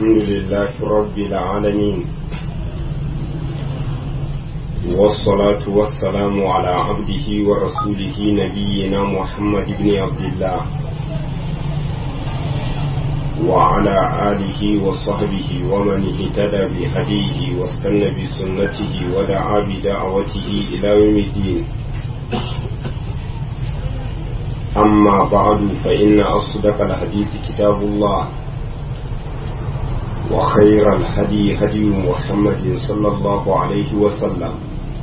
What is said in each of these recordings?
الحمد لله رب العالمين والصلاة والسلام على عبده ورسوله نبينا محمد بن عبد الله وعلى آله وصحبه ومن اهتدى بهديه واستنى بسنته ودعا بدعوته إلى يوم الدين أما بعد فإن أصدق الحديث كتاب الله وخير الهدي هدي محمد صلى الله عليه وسلم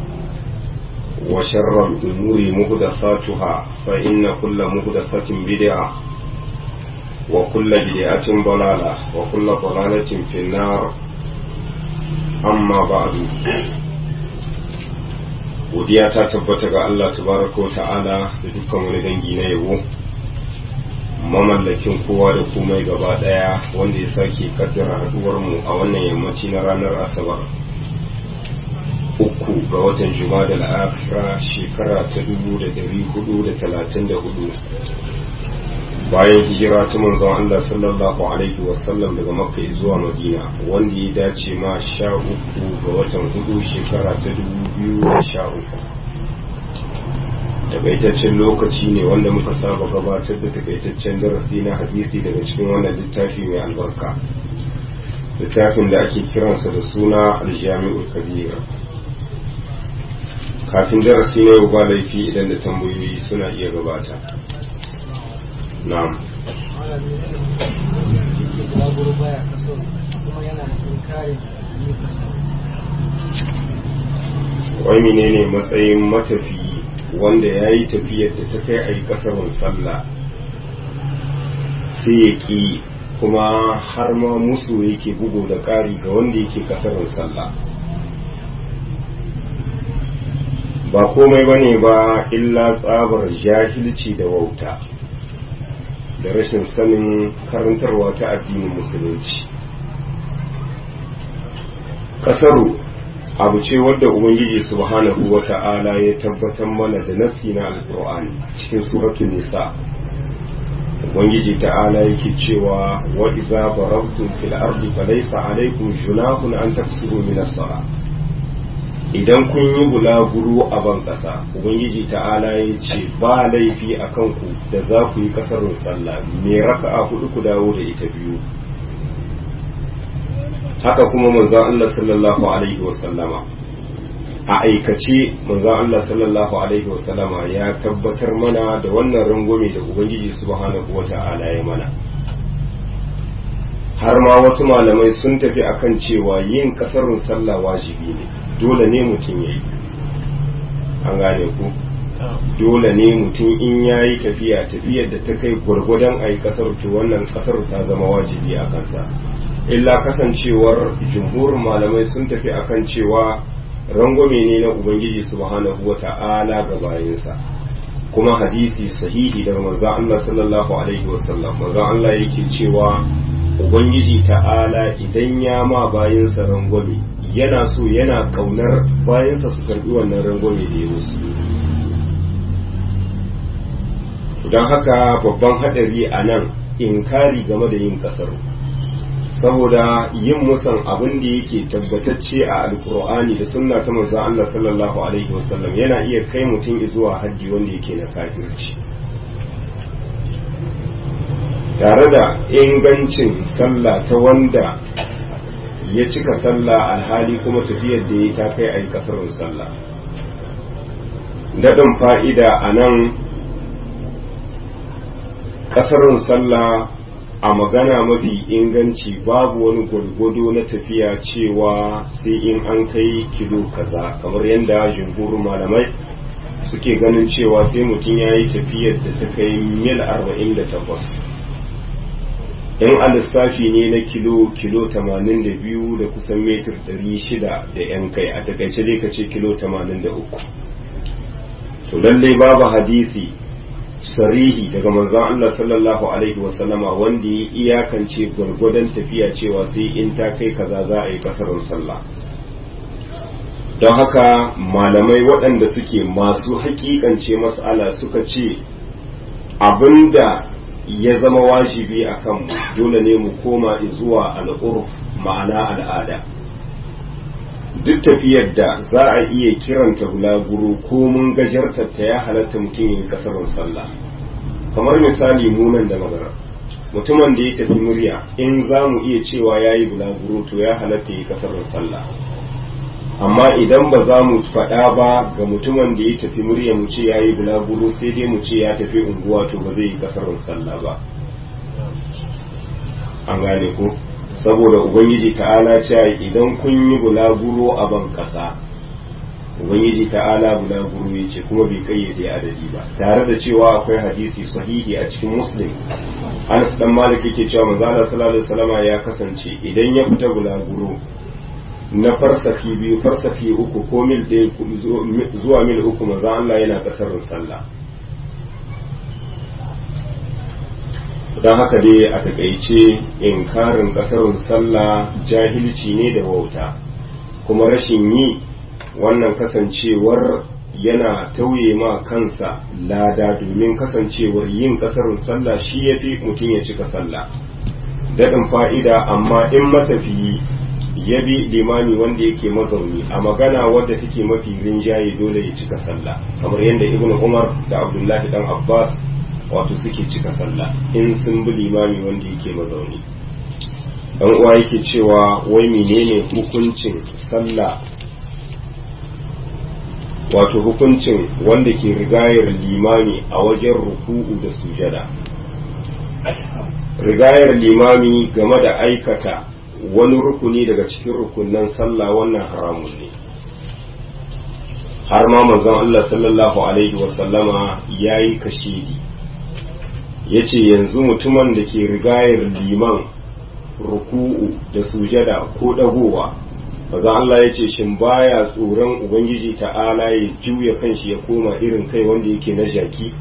وشر الأمور مهدفاتها فإن كل مهدفة بدعة وكل بدعة ضلالة وكل ضلالة في النار أما بعد godiya ta tabbata ga Allah tabaraka ta'ala da dukkan wani dangi na yabo mamallakin kowa da komai gaba daya wanda ya sake kaddara haduwar mu a wannan yammaci na ranar asabar uku ga watan juma'a da akhira shekara ta dubu da dari hudu da talatin da hudu bayan hijira ta manzon Allah sallallahu alaihi wasallam daga makka zuwa madina wanda ya dace ma sha uku ga watan hudu shekara ta dubu biyu da sha uku takaitaccen lokaci ne wanda muka saba gabatar da takaitaccen darasi na hadisi daga cikin wannan littafi mai albarka littafin da ake kiransa da suna aljami'ul kabira kafin darasi na yau ba laifi idan da tambayoyi suna iya gabata na'am wai menene matsayin matafi wanda ya yi tafiyar da ta kai a yi kasarun sallah sai ya ki kuma har ma musu yake bugu da ƙari ga wanda yake kasarun sallah ba komai ba ne ba illa tsabar jahilci da wauta da rashin sanin karantarwa ta addinin musulunci kasaru abu ce wadda ubangiji subhanahu wa ta'ala ya tabbatar mana da nassi na alqur'ani cikin suratul nisa ubangiji ta'ala yake cewa wa idza barabtum fil ardi falaysa alaykum junahun an taksuru min as-salah idan kun yi bulaguro a ban ƙasa ubangiji ta'ala ya ce ba laifi a kanku da za ku yi ƙasarun sallah me raka'a hudu ku dawo da ita biyu haka kuma manzon Allah sallallahu alaihi wasallama a aikace manzon Allah sallallahu alaihi wasallama ya tabbatar mana da wannan rangwame da ubangiji subhanahu wata'ala ya mana har ma wasu malamai sun tafi akan cewa yin ƙasarun sallah wajibi ne dole ne mutum ya yi an gane ku dole ne mutum in ya yi tafiya tafiyar da ta kai gwargwadon a yi kasar to wannan kasar ta zama wajibi a kansa illa kasancewar jumhurin malamai sun tafi akan cewa rangwame ne na ubangiji subhanahu wa ta'ala ga bayansa kuma hadisi sahihi daga manzon Allah sallallahu alaihi wasallam manzon Allah yake cewa ubangiji ta'ala idan ya ma bayansa rangwame yana so yana kaunar bayansa su karbi wannan rangwame da ya musu don haka babban hadari a nan inkari game da yin kasar saboda yin musan abin da yake tabbatacce a alkur'ani da sunna ta manzo Allah sallallahu alaihi wasallam yana iya kai mutum zuwa hajji wanda yake na kafirci tare da ingancin sallah ta wanda ya cika sallah alhali kuma tafiyar da ya ta kai a yi kasarun sallah daɗin fa'ida a nan kasarun sallah a magana mafi inganci babu wani gwargwado na tafiya cewa sai in an kai kilo kaza kamar yadda jumhurin malamai suke ganin cewa sai mutum ya yi tafiyar da ta kai mil 48 in a lissafi ne na kilo kilo 82 da kusan metir 600 da yan kai a takaice dai ka ce kilo 83 to lallai babu hadisi sarihi daga manzon Allah sallallahu alaihi wasallama wanda ya iyakance gwargwadon tafiya cewa sai in ta kai kaza za a yi kasarun sallah don haka malamai waɗanda suke masu hakikance mas'ala suka ce abinda ya zama wajibi a kanmu dole ne mu koma zuwa al'urf ma'ana al'ada duk tafiyar da za a iya kiranta bulaguro ko mun gajartar ta ya halatta mutum ya yi kasarin sallah kamar misali munan da magana mutumin da ya tafi murya in za mu iya cewa ya yi bulaguro to ya halatta ya yi kasarin sallah amma idan ba za mu faɗa ba ga mutumin da ya tafi murya mu ce ya yi bulaguro sai dai mu ce ya tafi unguwa to ba zai yi kasarin sallah ba an gane ko saboda ubangiji ta'ala cewa idan kun yi bulaguro a ban ƙasa ubangiji ta'ala bulaguro ya ce kuma bai kayyade adadi ba tare da cewa akwai hadisi sahihi a cikin muslim anas dan malik yake cewa manzo Allah sallallahu alaihi wasallama ya kasance idan ya fita bulaguro na farsafi biyu farsafi uku ko mil ɗaya zuwa mil uku manzo Allah yana kasarin sallah don haka dai a takaice inkarin kasarin sallah jahilci ne da wauta kuma rashin yi wannan kasancewar yana tauye ma kansa lada domin kasancewar yin kasarin sallah shi ya fi mutum ya cika sallah daɗin fa'ida amma in matafiyi ya bi limami wanda yake mazauni a magana wadda take mafi rinjaye dole ya cika sallah kamar yadda ibn umar da abdullahi dan abbas wato suke cika sallah in sun bi limami wanda yake mazauni dan uwa yake cewa wai menene hukuncin sallah wato hukuncin wanda ke rigayar limami a wajen ruku'u da sujada rigayar limami game da aikata wani rukuni daga cikin rukunan sallah wannan haramun ne har ma manzon Allah sallallahu alaihi wasallama ya yi kashedi ya ce yanzu mutumin da ke rigayar liman ruku'u da sujada ko ɗagowa maza Allah ya ce shin baya tsoron ubangiji ta'ala ya juya kanshi ya koma irin kai wanda yake na jaki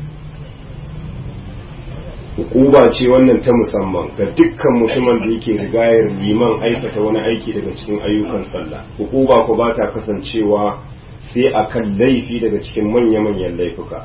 hukuba ce wannan ta musamman ga dukkan mutumin da yake rigayar liman aikata wani aiki daga cikin ayyukan sallah hukuba ko ba ta kasancewa sai akan laifi daga cikin manya-manyan laifuka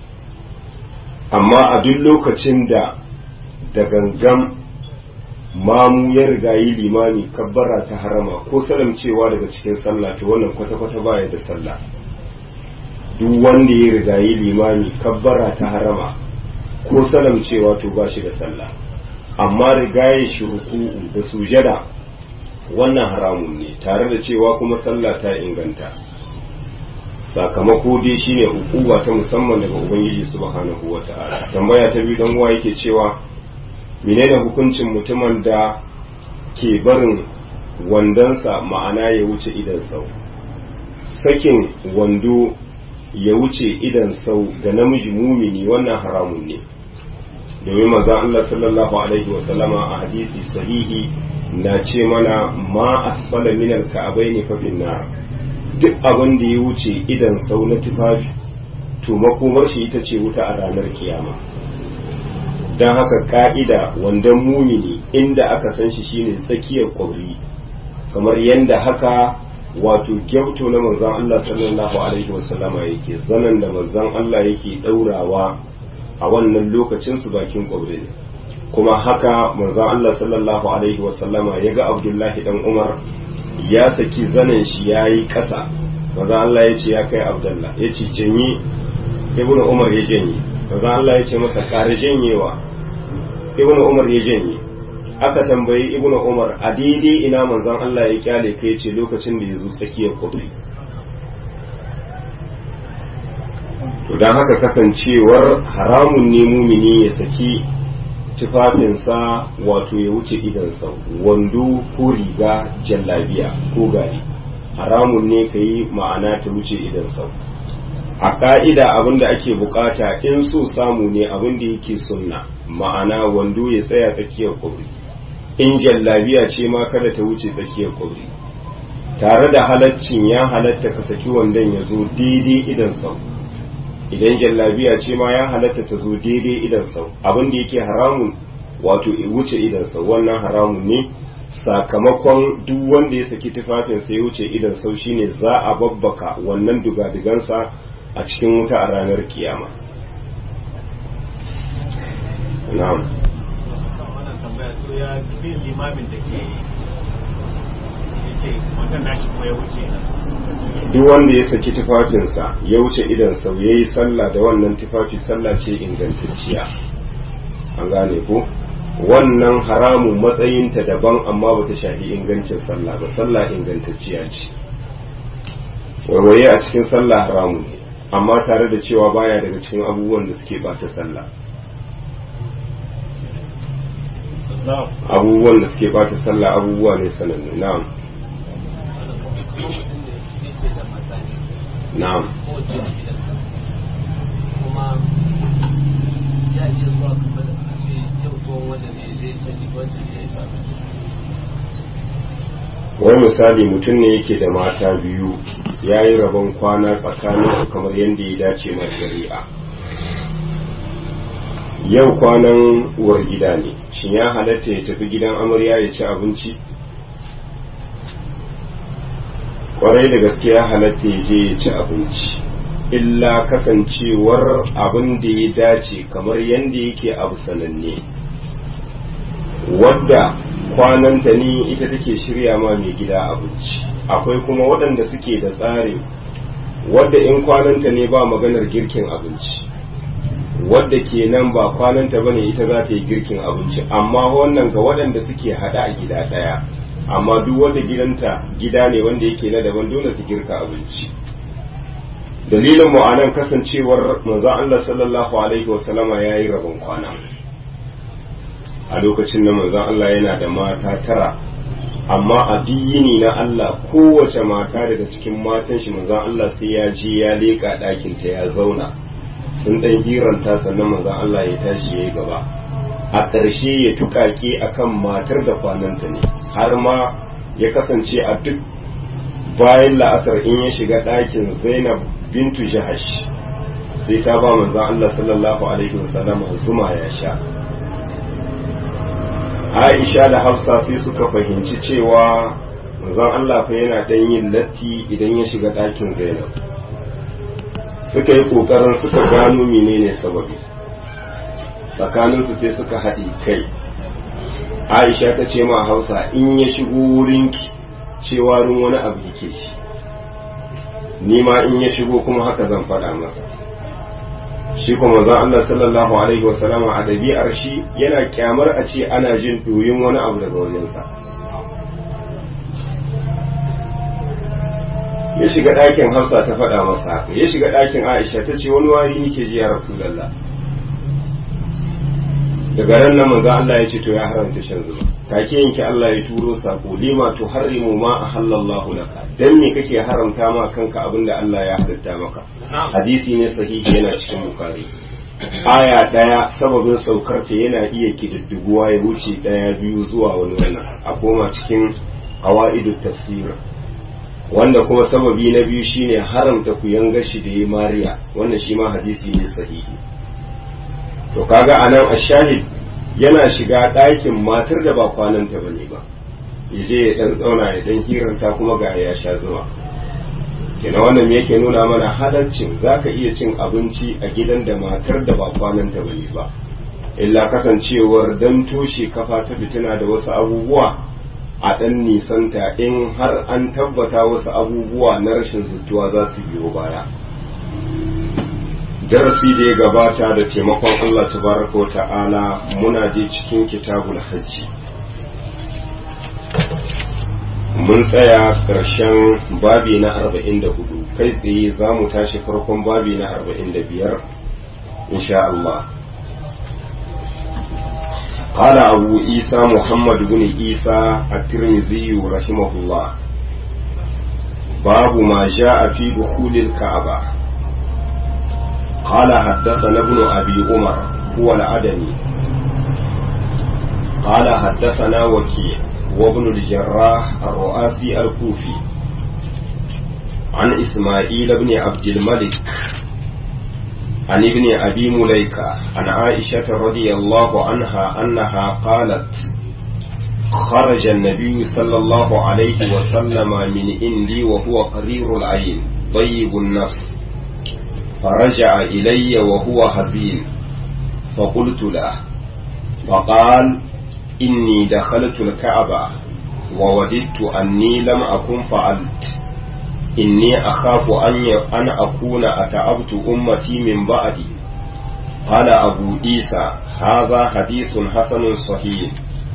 amma a duk lokacin da da gangan mamu ya rigayi limami kabbara ta harama ko salamcewa daga cikin sallah to wannan kwata-kwata baya da sallah duk wanda ya rigayi limami kabbara ta harama ko salamcewa to ba shi da sallah amma rigaye shi ruku'u da sujada wannan haramun ne tare da cewa kuma sallah ta inganta sakamako dai shine hukuma ta musamman daga ubangiji subhanahu wata'ala tambaya ta biyu dan uwa yake cewa menene hukuncin mutumin da ke barin wandonsa ma'ana ya wuce idan sau sakin wando ya wuce idan sau ga namiji mumini wannan haramun ne domin manzon Allah sallallahu alaihi wasallama a hadisi sahihi na ce mana ma asfala min al-ka'bayn fa nar duk abin da ya wuce idan sau na tufafi to makomar shi ita ce wuta a ranar kiyama don haka ka'ida wandon mumini inda aka san shi shine tsakiyar kwauri kamar yadda haka wato gyauto na manzon Allah sallallahu alaihi wasallama yake zanen da manzon Allah yake daurawa a wannan lokacin su bakin kwauri ne kuma haka manzon Allah sallallahu alaihi wasallama ya ga Abdullahi dan Umar ya saki zanen shi ya yi ƙasa manzon Allah ya ce ya kai Abdullah ya ce janye ibnu Umar ya janye manzon Allah ya ce masa ƙara janyewa ibnu Umar ya janye aka tambayi ibnu umar a daidai ina manzon Allah ya kyale kai ce lokacin da ya zo tsakiyar kubri to don haka kasancewar haramun ne mumini ya saki tufafinsa wato ya wuce idansa wando ko riga jallabiya ko gari haramun ne ka yi ma'ana ta wuce idansa a ƙa'ida abin da ake bukata in so samu ne abin da yake sunna ma'ana wando ya tsaya tsakiyar kubri in jallabiya ce ma kada ta wuce tsakiyar kwabri tare da halaccin ya halatta ka saki wandon ya zo daidai idan sau idan jallabiya ce ma ya halatta ta zo daidai idan sau abin da yake haramun wato ya wuce idan sau wannan haramun ne sakamakon duk wanda ya saki tufafinsa ya wuce idan sau shine za a babbaka wannan dugadugansa a cikin wuta a ranar kiyama na'am wannan tambaya to ya bin limamin da ke yake wannan nashi kuma ya wuce duk wanda ya saki tufafinsa ya wuce idan sau ya yi sallah da wannan tufafi sallah ce ingantacciya an gane ko wannan haramun matsayinta daban amma ba ta shafi ingancin sallah ba sallah ingantacciya ce warwaye a cikin sallah haramun ne amma tare da cewa baya daga cikin abubuwan da suke bata sallah abubuwan da suke bata sallah abubuwa ne sanannu na'am na'am kuma ya iya zuwa kamar a ce yau tuwon wanda ne zai canji wancan ne ya canji wani misali mutum ne yake da mata biyu ya yi rabon kwana tsakanin kamar yadda ya dace mai shari'a yau kwanan uwar gida ne shin ya halatta ya tafi gidan amarya ya ci abinci kwarai da gaske ya halatta ya je ya ci abinci illa kasancewar abin da ya dace kamar yadda yake abu sananne wadda kwananta ni ita take shirya ma mai gida abinci akwai kuma waɗanda suke da tsari wadda in kwananta ne ba maganar girkin abinci wadda ke nan ba kwananta ba ne ita za ta yi girkin abinci amma wannan ga waɗanda suke haɗa a gida ɗaya amma duk wanda gidanta gida ne wanda yake na daban dole ta girka abinci dalilin mu anan kasancewar manzon Allah sallallahu alaihi wasallama yayi rabon kwana a lokacin da manzon Allah yana da mata tara amma a diyini na Allah kowace mata daga cikin matan shi manzon Allah sai ya je ya leka ɗakin ta ya zauna sun ɗan hiranta sannan manzon Allah ya tashi ya yi gaba a ƙarshe ya tuƙaƙe akan matar da kwananta ne har ma ya kasance a duk bayan la'asar in ya shiga ɗakin zainab bintu jahash sai ta ba manzon Allah sallallahu alaihi wasallam zuma ya sha Aisha da Hafsa sai suka fahimci cewa manzon Allah fa yana dan yin latti idan ya shiga ɗakin Zainab suka yi kokarin suka gano menene sababi tsakaninsu sai suka haɗe kai Aisha ta ce ma Hausa in ya shigo wurinki cewa rin wani abu yake shi ni ma in ya shigo kuma haka zan faɗa masa shi kuma zan Allah sallallahu alaihi wa sallama a dabi'ar shi yana kyamar a ce ana jin doyin wani abu daga wajensa ya shiga ɗakin Hafsa ta faɗa masa haka ya shiga ɗakin Aisha ta ce wani wari nake ji ya Rasulullah daga ran nan manzo Allah ya ce to ya haramta shan zuma take yanke Allah ya turo sako lima to harimu ma ahallallahu laka dan me kake haramta ma kanka abinda Allah ya halatta maka hadisi ne sahihi yana cikin bukari aya daya sababin saukar ta yana iya kididdiguwa ya wuce daya biyu zuwa wani wannan a koma cikin qawaidut tafsir wanda kuma sababi na biyu shine haramta ku yanga shi da ya mariya wannan shi ma hadisi ne sahihi to kaga anan ashahid yana shiga ɗakin matar da ba kwananta ba ne ba ya je ya ɗan tsauna ya ɗan hiranta kuma ga ya sha zuwa kina wannan me yake nuna mana halarcin za ka iya cin abinci a gidan da matar da ba kwananta ba ne ba illa kasancewar dan toshe kafa ta fitina da wasu abubuwa a ɗan nisanta in har an tabbata wasu abubuwa na rashin zutuwa za su biyo baya darasi da ya gabata da taimakon Allah tabaraka wa ta'ala muna je cikin kitabul hajji mun tsaya ƙarshen babi na arba'in da hudu kai tsaye za mu tashi farkon babi na arba'in da biyar insha Allah قال أبو عيسى محمد بن عيسى الترمذي رحمه الله باب ما جاء في دخول الكعبة قال حدثنا ابن أبي عمر هو العدني قال حدثنا وكيع وابن الجراح الرؤاسي الكوفي عن إسماعيل بن عبد الملك عن ابن أبي مليكة عن عائشة رضي الله عنها أنها قالت خرج النبي صلى الله عليه وسلم من عندي وهو قرير العين طيب النفس فرجع إلي وهو حزين فقلت له فقال إني دخلت الكعبة ووددت أني لم أكن فعلت إني أخاف أن أن أكون أتعبت أمتي من بعدي قال أبو عيسى هذا حديث حسن صحيح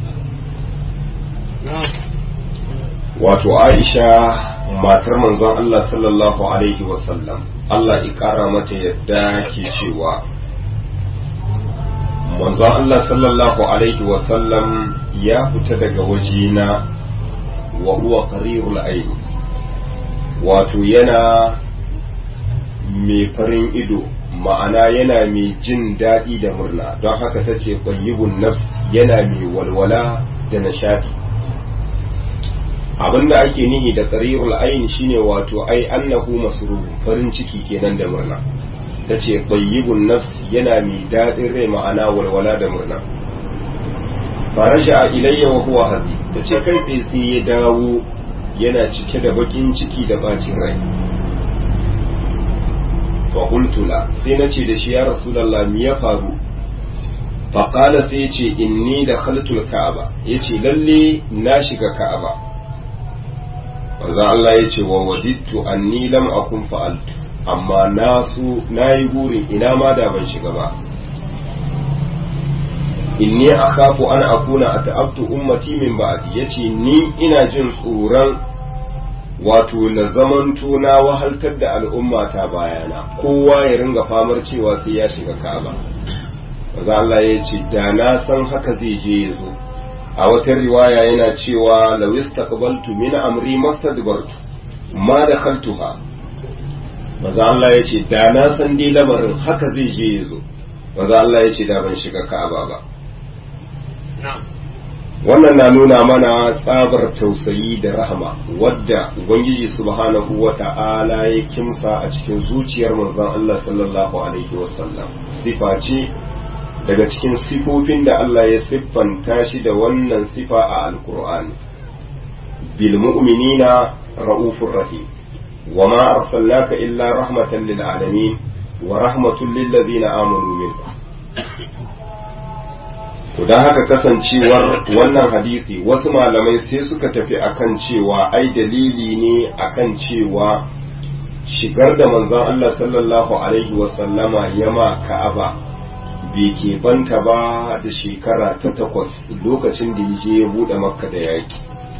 wato Aisha matar manzon Allah sallallahu alaihi wasallam Allah ya ƙara mata yadda ke cewa manzon Allah sallallahu alaihi wasallam ya fita daga wajena wa huwa qarirul ayn wato yana mai farin ido ma'ana yana mai jin daɗi da murna don haka ta ce ƙwayyibun nafs yana mai walwala da nishadi abinda ake nihi da qarirul ayn shine wato ai annahu masrur farin ciki kenan da murna tace tayyibun nafs yana mai dadin rai ma'ana walwala da murna faraja ilayya wa huwa hadi tace kai tsaye sai ya dawo yana cike da bakin ciki da bacin rai wa qultu la sai nace da shi ya rasulullah me ya faru fa qala sai yace inni dakhaltul ka'aba yace lalle na shiga ka'aba manzo Allah ya ce wa wadittu anni lam akun fa'altu amma na su nayi burin ina ma da ban shiga ba inni akhafu an akuna ata'abtu ummati min ba'di yace ni ina jin tsoron wato na zamanto na wahaltar da al'umma ta bayana kowa ya ringa famar cewa sai ya shiga Ka'aba manzo Allah ya ce da na san haka zai je ya zo a wata riwaya yana cewa law istaqbaltu min amri mastadbartu ma dakhaltuha maza Allah ya ce da na san dai lamarin haka zai je ya zo maza Allah ya ce da ban shiga Ka'aba ba wannan na nuna mana tsabar tausayi da rahama wadda ubangiji subhanahu wa ta'ala ya kimsa a cikin zuciyar manzon Allah sallallahu alaihi wasallam sifa ce daga cikin sifofin da Allah ya siffanta shi da wannan sifa a alkur'ani bil mu'minina ra'ufur rahim wa ma arsalnaka illa rahmatan lil alamin wa rahmatul lil ladina amanu minkum to dan haka kasancewar wannan hadisi wasu malamai sai suka tafi akan cewa ai dalili ne akan cewa shigar da manzon Allah sallallahu alaihi wa sallama yama ka'aba bai keɓanta ba da shekara ta takwas lokacin da ya je ya buɗe makka da yaƙi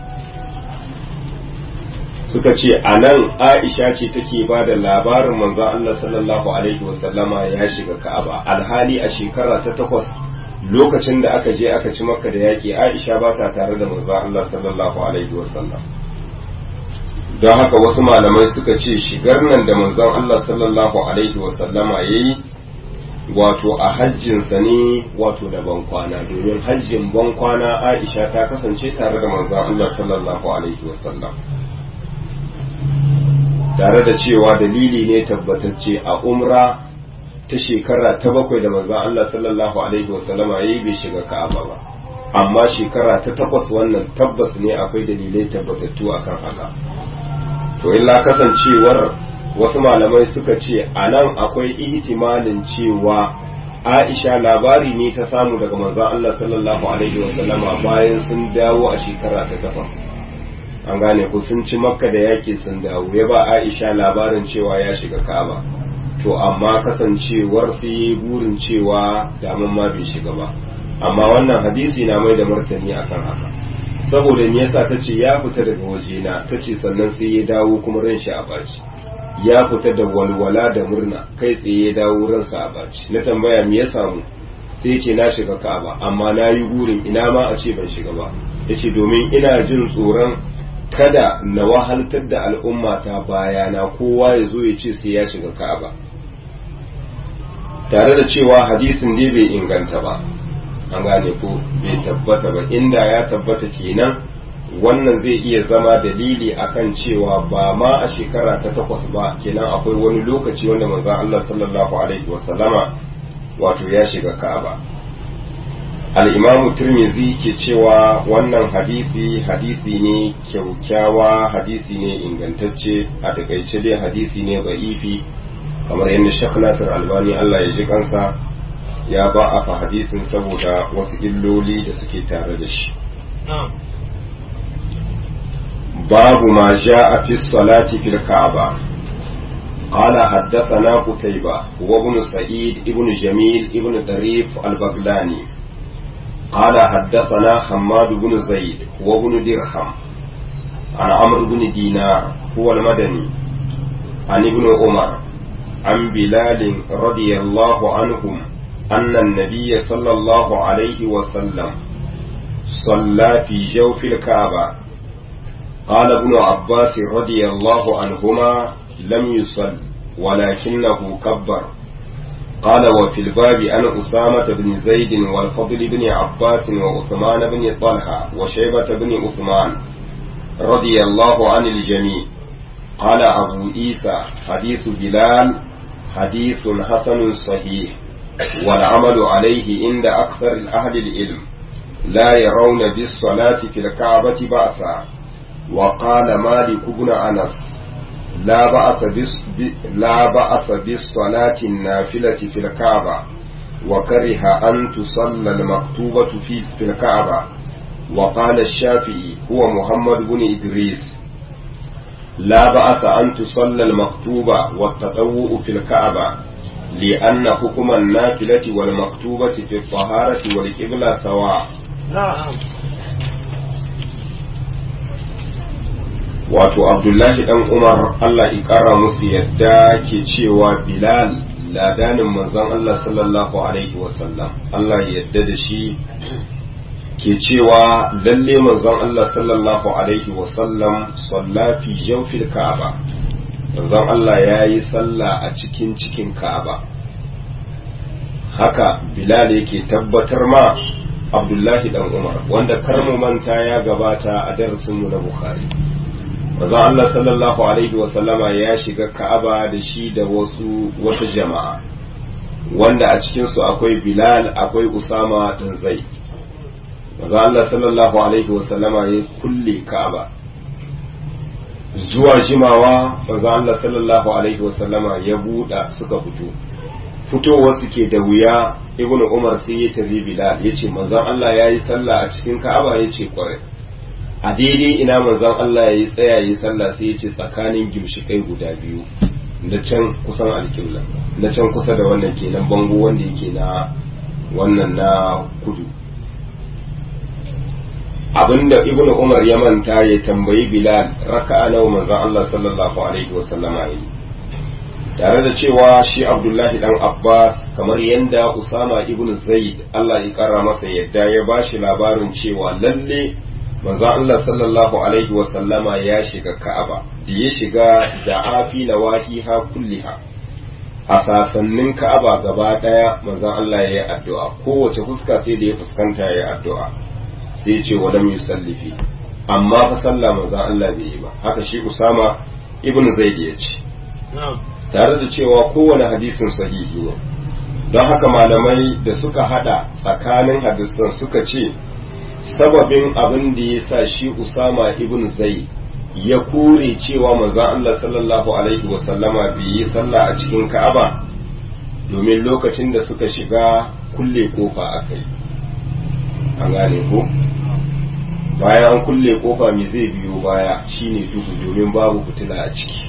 suka ce a nan aisha ce take ba da labarin manzon Allah sallallahu alaihi wasallama ya shiga ka'aba alhali a shekara ta takwas lokacin da aka je aka ci makka da yaƙi aisha ba ta tare da manzon Allah sallallahu alaihi wasallam don haka wasu malamai suka ce shigar nan da manzon Allah sallallahu alaihi wasallama ya yi wato a hajjinsa ne wato da bankwana domin hajjin bankwana aisha ta kasance tare da manzon Allah sallallahu alaihi wasallam tare da cewa dalili ne tabbatacce a umra ta shekara ta bakwai da manzon Allah sallallahu alaihi wasallam yayi bai shiga Ka'aba ba amma shekara ta takwas wannan tabbas ne akwai dalilai tabbatattu akan haka to illa kasancewar wasu malamai suka ce a nan akwai ihtimalin cewa Aisha labari ne ta samu daga manzon Allah sallallahu alaihi wasallama bayan sun dawo a shekara ta takwas an gane ku sun ci makka da yaki sun dawo ya ba aisha labarin cewa ya shiga ka'aba to amma kasancewar su yi burin cewa daman ma bai shiga ba amma wannan hadisi na mai da martani akan haka saboda me yasa tace ya fita daga wajena tace sannan sai ya dawo kuma ran shi a baci ya fita da walwala da murna kai tsaye ya dawo ransa a baci na tambaya me ya samu sai ce na shiga ka'aba amma na yi burin ina ma a ce ban shiga ba yace domin ina jin tsoron kada na wahaltar da al'umma ta bayana kowa ya zo ya ce sai ya shiga ka'aba tare da cewa hadisin dai bai inganta ba an gane ko bai tabbata ba inda ya tabbata kenan wannan zai iya zama dalili akan cewa ba ma a shekara ta takwas ba kenan akwai wani lokaci wanda manzon Allah sallallahu alaihi wasallama wato ya shiga ka'aba al'imamu turmizi ke cewa wannan hadisi hadisi ne kyaukyawa hadisi ne ingantacce a takaice dai hadisi ne ba'ifi kamar yadda shek nasir albani allah ya ji kansa ya ba a fa hadisin saboda wasu illoli da suke tare da shi babu ma a fi salati fil ka'aba قال حدثنا قتيبة وابن سعيد ابن جميل ابن طريف البغلاني قال حدثنا حماد بن زيد وابن درهم عن عمرو بن دينار هو المدني عن ابن عمر عن بلال رضي الله عنهم أن النبي صلى الله عليه وسلم صلى في جوف الكعبة قال ابن عباس رضي الله عنهما لم يصل ولكنه كبر قال وفي الباب عن أسامة بن زيد والفضل بن عباس وعثمان بن طلحة وشيبة بن عثمان رضي الله عن الجميع قال أبو عيسى حديث بلال حديث حسن صحيح والعمل عليه عند أكثر أهل العلم لا يرون بالصلاة في الكعبة بأسا وقال مالك بن أنس لا بأس بس لا بأس بالصلاة النافلة في الكعبة وكره أن تصلى المكتوبة في في الكعبة وقال الشافعي هو محمد بن إدريس لا بأس أن تصلى المكتوبة والتطوع في الكعبة لأن حكم النافلة والمكتوبة في الطهارة والقبلة سواء نعم wato abdullahi dan umar allah ƙara musu yadda ke cewa bilal ladanin manzon allah sallallahu alaihi wasallam allah yadda da shi ke cewa lalle manzon allah sallallahu alaihi wasallam salla fi jawfil ka'aba manzon allah ya yi sallah a cikin cikin ka'aba haka bilal yake tabbatar ma abdullahi dan umar wanda kar mu manta ya gabata a darasinmu na bukhari manzon Allah sallallahu alaihi wa sallama ya shiga Ka'aba da shi da wasu wata jama'a wanda a cikin su akwai Bilal akwai Usama dan Zaid manzon Allah sallallahu alaihi wa sallama ya kulle Ka'aba zuwa jimawa manzon Allah sallallahu alaihi wa sallama ya buɗa suka fito fitowar su ke da wuya Ibn Umar sai ya tabi Bilal yace manzon Allah yayi sallah a cikin Ka'aba yace kwarai a daidai ina manzon Allah ya yi tsaya yi sallah sai ya ce tsakanin gimshikai guda biyu da can kusan alƙibla da can kusa da wannan kenan bango wanda yake na wannan na kudu abinda ibnu umar ya manta ya tambayi bilal raka'a nawa manzon Allah sallallahu alaihi wasallama yi tare da cewa shi abdullahi dan abbas kamar yanda usama ibnu zaid Allah ya kara masa yadda ya bashi labarin cewa lalle manzo Allah sallallahu alaihi wa sallama ya shiga Ka'aba da ya shiga da afi nawahiha kulliha a sasannin Ka'aba gaba daya manzo Allah ya yi addu'a kowace fuska sai da ya fuskanta ya yi addu'a sai ce wa lam yusallifi amma fa sallah manzo Allah bai yi ba haka shi Usama ibn Zaid ya ce tare da cewa kowane hadisin sahihi ne don haka malamai da suka hada tsakanin hadisan suka ce sababin abin da ya sa shi Usama ibn Zaid ya kore cewa manzon Allah sallallahu alaihi wasallama bai yi sallah a cikin Ka'aba domin lokacin da suka shiga kulle kofa akai an gane ko bayan an kulle kofa me zai biyo baya shine duhu domin babu fitila a ciki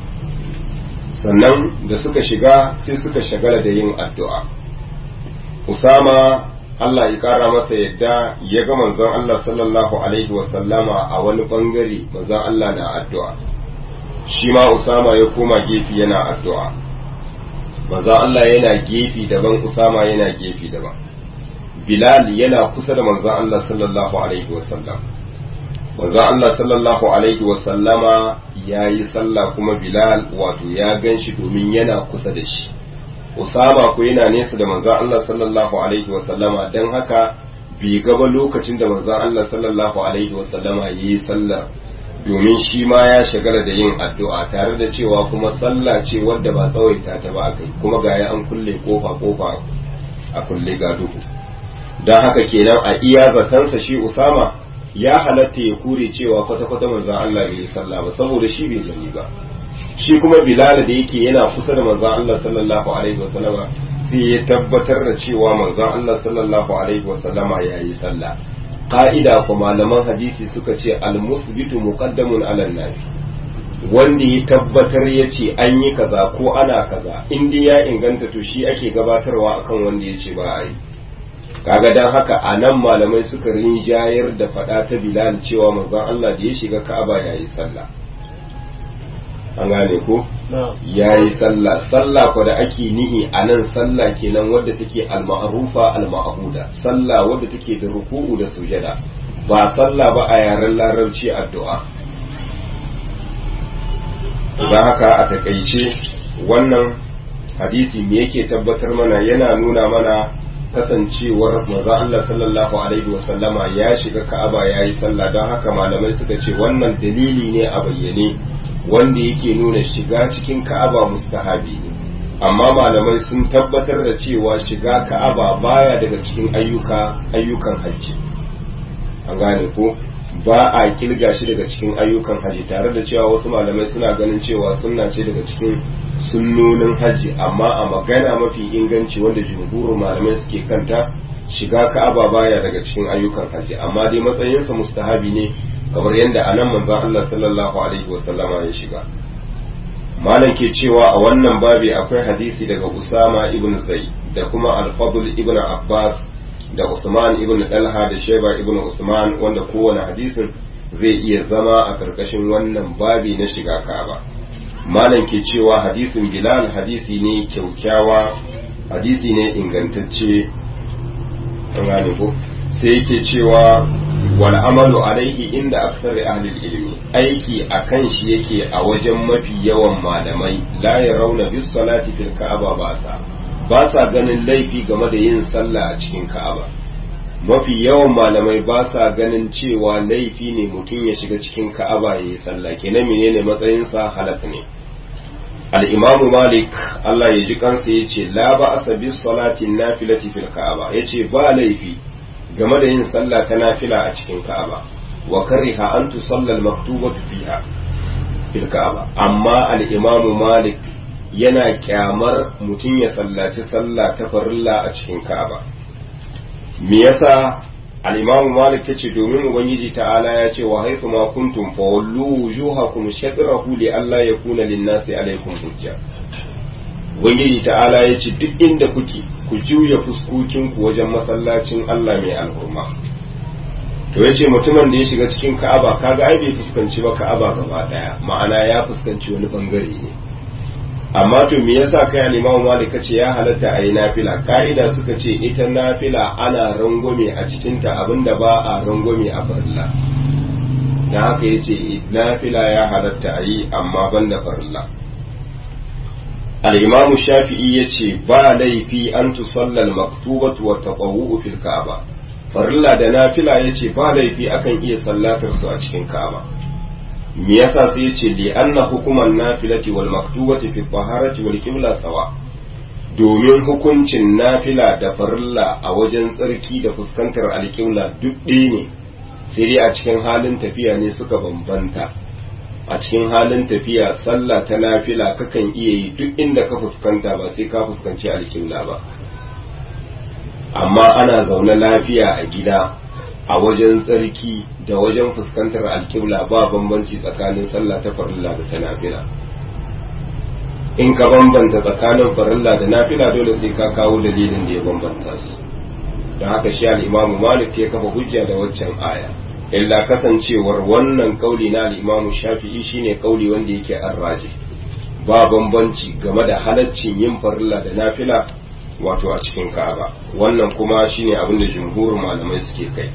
sannan da suka shiga sai suka shagala da yin addu'a Usama Allah ya kara masa yadda ya ga manzon Allah sallallahu alaihi wasallama a wani bangare manzon Allah na addu'a shi ma Usama ya koma gefe yana addu'a manzon Allah yana gefe daban Usama yana gefe daban Bilal yana kusa da manzon Allah sallallahu alaihi wasallam manzon Allah sallallahu alaihi wasallama ya yi sallah kuma Bilal wato ya gan shi domin yana kusa da shi Usama ko yana nesa da manzon Allah sallallahu alaihi wa sallama dan haka bai gaba lokacin da manzon Allah sallallahu alaihi wa sallama yi sallar domin shi ma ya shagala da yin addu'a tare da cewa kuma sallah ce wadda ba tsawaita ta ba kai kuma ga ya an kulle kofa kofa a kulle ga duhu dan haka kenan a iya zatansa shi Usama ya halatta ya kure cewa kwata-kwata manzon Allah bai yi sallah ba saboda shi bai gani ba shi kuma bilal da yake yana kusa da manzon Allah sallallahu alaihi wasallama sai sai ya tabbatar da cewa manzon Allah sallallahu alaihi wasallama ya yi sallah ka'ida ko malaman hadisi suka ce al-musbitu muqaddamun ala nafi wanda ya tabbatar ya ce an yi kaza ko ana kaza in dai ya inganta to shi ake gabatarwa akan wanda ya ce ba a yi kaga dan haka a nan malamai suka rinjayar da faɗa ta bilal cewa manzon Allah da ya shiga ka'aba ya yi sallah an gane ko ya yi sallah sallah ko da ake nihi a nan sallah kenan wadda take al-ma'rufa al-ma'buda sallah wadda take da ruku'u da sujada ba sallah ba a yaren larabci addu'a don haka a takaice wannan hadisi me yake tabbatar mana yana nuna mana kasancewar maza Allah sallallahu alaihi wasallama ya shiga ka'aba ya yi sallah don haka malamai suka ce wannan dalili ne a bayyane wanda yake nuna shiga cikin ka'aba mustahabi ne amma malamai sun tabbatar da cewa shiga ka'aba baya daga cikin ayyuka ayyukan hajji an gane ko ba a kirga shi daga cikin ayyukan hajji tare da cewa wasu malamai suna ganin cewa sunna ce daga cikin sunnonin hajji amma a magana mafi inganci wanda jumhurin malamai suke kanta shiga ka'aba baya daga cikin ayyukan hajji amma dai matsayinsa mustahabi ne kamar yadda a nan manzon Allah sallallahu alaihi wasallama ya shiga malam ke cewa a wannan babi akwai hadisi daga Usama ibn Zaid da kuma Al-Fadl ibn Abbas da Usman ibn Talha da Sheba ibn Usman wanda kowane hadisin zai iya zama a karkashin wannan babi na shiga Ka'aba malam ke cewa hadisin Bilal hadisi ne kyaukyawa hadisi ne ingantacce an gane ko sai yake cewa wal amalu alaihi inda aksari ahli ilmi aiki akan shi yake a wajen mafi yawan malamai la yarawna bis salati fil ka'aba ba sa ba sa ganin laifi game da yin sallah a cikin ka'aba mafi yawan malamai ba sa ganin cewa laifi ne mutum ya shiga cikin ka'aba ya yi sallah kenan menene matsayinsa halak ne al-imam malik Allah ya ji kansa yace la ba'asa bis salati nafilati fil ka'aba yace ba laifi game da yin sallah ta nafila a cikin ka'aba wa kariha an tusalla al-maktubatu fiha fil ka'aba amma al-imam malik yana kyamar mutum ya sallaci sallah ta farilla a cikin ka'aba me yasa al-imam malik yace domin ubangiji ta'ala ya ce wa haythu ma kuntum fa wallu wujuhakum shatrahu li alla yakuna lin-nasi alaykum hujja ubangiji ta'ala ya ce duk inda kuke ku juya fuskokinku wajen masallacin Allah mai alhurma to ya ce mutumin da ya shiga cikin ka'aba kaga ai bai fuskanci ba ka'aba gaba daya ma'ana ya fuskanci wani bangare ne amma to me yasa kai al-Imam Malik kace ya halatta ayi nafila ka'ida suka ce ita nafila ana rangwame a cikin ta abinda ba a rangwame a farilla dan haka yace nafila ya halatta ayi amma banda farilla al-Imam Shafi'i yace ba laifi an tusalla al-maktubatu wa taqawwu fil Ka'aba farilla da nafila yace ba laifi akan iya sallatar su a cikin Ka'aba me yasa sai yace li anna hukuman nafilati wal maktubati fi taharati wal qibla sawa domin hukuncin nafila da farilla a wajen tsarki da fuskantar alƙibla duk ɗaya ne sai dai a cikin halin tafiya ne suka bambanta a cikin halin tafiya sallah ta nafila kakan iya yi duk inda ka fuskanta ba sai ka fuskanci alƙibla ba amma ana zaune lafiya a gida a wajen tsarki da wajen fuskantar alkibla ba bambanci tsakanin sallah ta farilla da ta nafila in ka bambanta tsakanin farilla da nafila dole sai ka kawo dalilin da ya bambanta su don haka shi al'imamu malik ya kafa hujja da waccan aya illa kasancewar wannan kauli na al'imamu shafi'i shine kauli wanda yake arraji ba bambanci game da halaccin yin farilla da nafila wato a cikin ka'aba wannan kuma shine abin da jumhurin malamai suke kai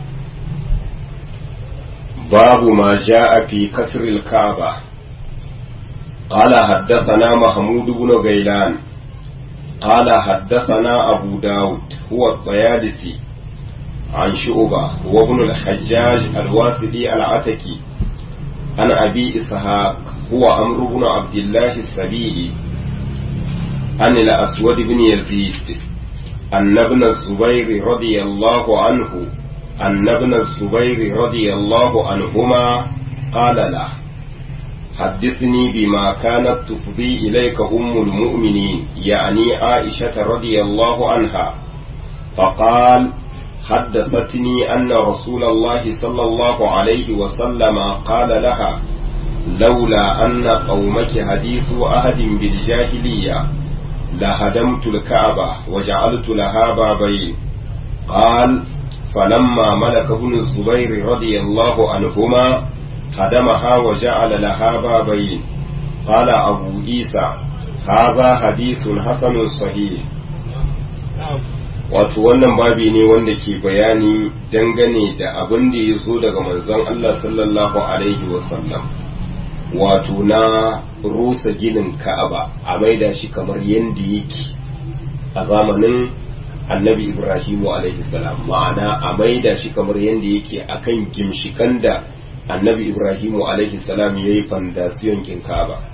باب ما جاء في كسر الكعبة قال حدثنا محمود بن غيلان قال حدثنا أبو داود هو الطيالسي عن شعبة وابن الحجاج الواسدي العتكي عن أبي إسحاق هو عمرو بن عبد الله السبيعي عن الأسود بن يزيد أن ابن الزبير رضي الله عنه أن ابن الزبير رضي الله عنهما قال له حدثني بما كانت تفضي إليك أم المؤمنين يعني عائشة رضي الله عنها فقال حدثتني أن رسول الله صلى الله عليه وسلم قال لها لولا أن قومك حديث أحد بالجاهلية لهدمت الكعبة وجعلت لها بابين قال فلما ملك ابن الزبير رضي الله عنهما هدمها وجعل لها بابين قال أبو عيسى هذا حديث حسن صحيح wato wannan babi ne wanda ke bayani dangane da abin da ya zo daga manzon Allah sallallahu alaihi wasallam wato na rusa ginin ka'aba a maida shi kamar yadda yake a zamanin annabi ibrahimu alaihi salam ma'ana a maida shi kamar yadda yake akan gimshikan da annabi ibrahimu alaihi salam ya yi fandasiyon kin ka'aba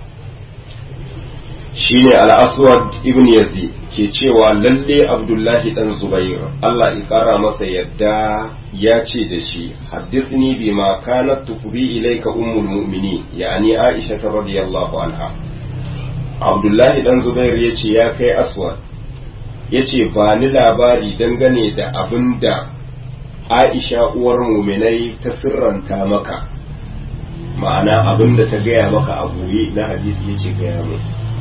shine al-aswad ibn yazid ke cewa lalle abdullahi dan zubair Allah ya kara masa yadda ya ce da shi haddithni bima kanat tufri ilayka ummul mu'minin yani aisha radiyallahu anha abdullahi dan zubair yace ya kai aswad yace ba ni labari dangane da abinda aisha uwar mu'minai ta sirranta maka ma'ana abinda ta gaya maka a goye na hadisi yace gaya mu